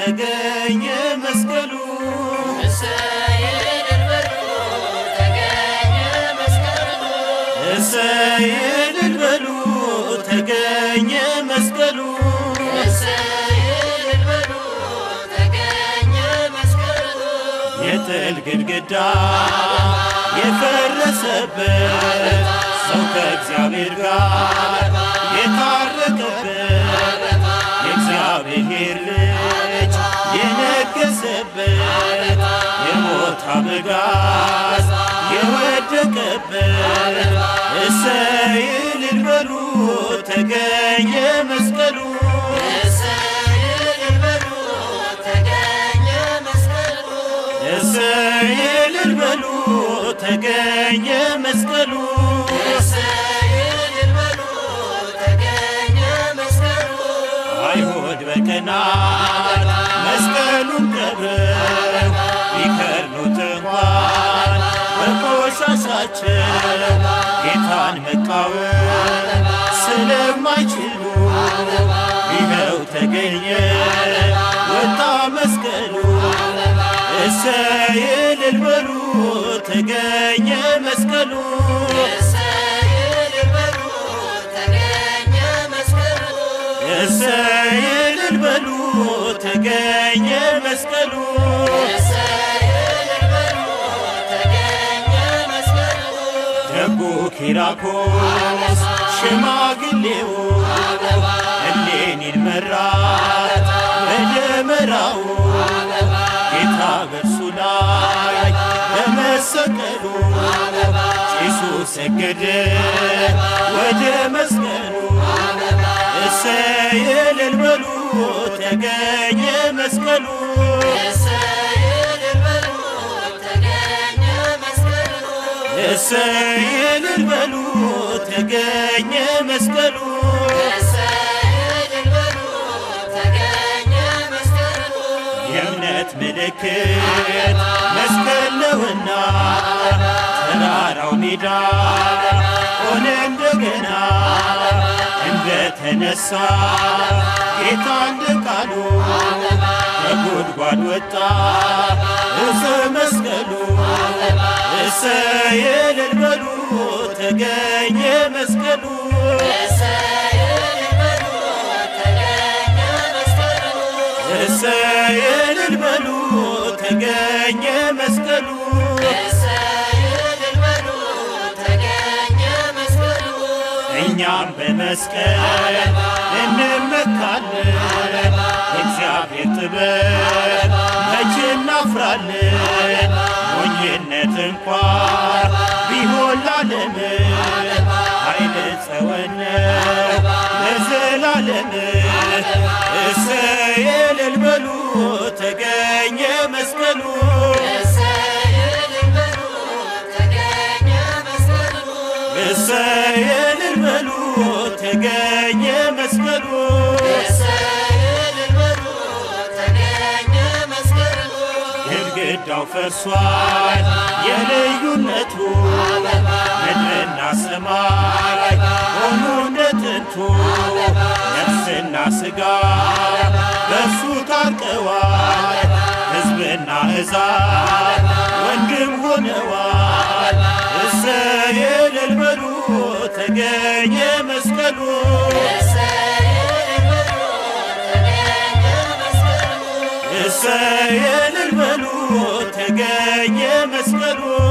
ተገኘ መስቀሉ እሰይ እልል በሉ ተገኘ መስቀሉ የጥል ግድግዳ የፈረሰበት ሰው ከእግዚአብሔር ጋር የታረቀበት የእግዚአብሔር ልጅ የነገሰበት የሞት አበጋዝ የወደቀበት እሰይ እልል በሉ ተገኘ መስቀሉ እሰይ እልል በሉ ተገኘ መስቀሉ አይሁድ በቀናት መስቀሉን ቀብረው ቢከርኑት እንኳን በቆሻሻቸው ጌታን መቃወም ስለማይችሉ ይኸው ተገኘ ወጣ መስቀሉ እሰይ እልል በሉ ተገኘ መስቀሉ እሰይ እልል በሉ ተገኘ መስቀሉ ደጉ ኪራኮስ ሽማግሌው እሌኒን መራት በደመራው ጌታ በእርሱ ላይ በመሰቀሉ ጭሱ ሰገደ ወደ መስቀሉ እሰይ እልል በሉ ተገኘ መስቀሉ እሰይ እልል በሉ ተገኘ መስቀሉ የእምነት ምልክት መስቀል ነውና ተራራው ሜዳ ሆነ እንደገና እንደተነሳ ጌታ እንደ ቃሉ ከጉድጓድ ወጣ እፀ መስቀሉ እሰይ እልል በሉ ተገኘ መስቀሉ እሰይ እልል በሉ ተገኘ መስቀሉ እኛም በመስቀል እንመካለን እግዚአብሔር ጥበብ መቼ እናፍራለን ሞኝነት እንኳ ቢሆን ላለም ኃይል ጸወነ ለዘላለም እሰይ እልል በሉ ተገኘ መስቀሉ እሰይ እልል በሉ ተገኘ መስቀሉ ግድግዳው ፈርሷል የልዩነቱ ምድርና ሰማይ ሆኑ እንደ ጥንቱ ነፍስና ሥጋ በእርሱ ታርቀዋል ሕዝብና ሕዛብ ወንድም ሆነዋል እሰይ እልል በሉ ተገኘ መስቀሉ እሰይ እልል በሉ ተገኘ መስቀሉ